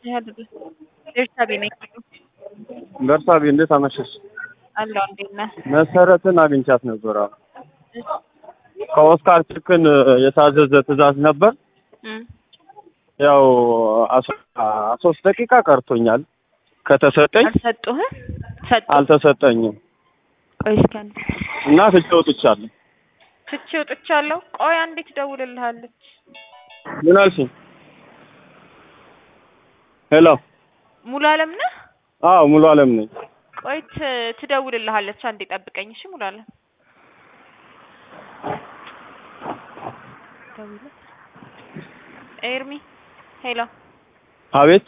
ቤርሳቤ ነኝ። በርሳቤ እንዴት አመሸሽ? አለሁ እንዴት ነህ? መሰረትን አግኝቻት ነበር። አሁን ከኦስካር ችክን የታዘዘ ትዕዛዝ ነበር። እም፣ ያው አስራ ሶስት ደቂቃ ቀርቶኛል ከተሰጠኝ አልሰጡህም? ሰጡ? አልተሰጠኝም ቆይ እስኪ አንዴ እና ትቼ ወጥቻለሁ። ትቼ ወጥቻለሁ። ቆይ አንዴ ትደውልልሃለች። ምን አልሽኝ? ሄሎ። ሙሉ አለም ነህ? አዎ ሙሉ አለም ነኝ። ቆይ ት- ትደውልልሃለች። አንዴ ጠብቀኝ እሺ። ሙሉ አለም ደውልለት። ኤርሚ ሄሎ አቤት።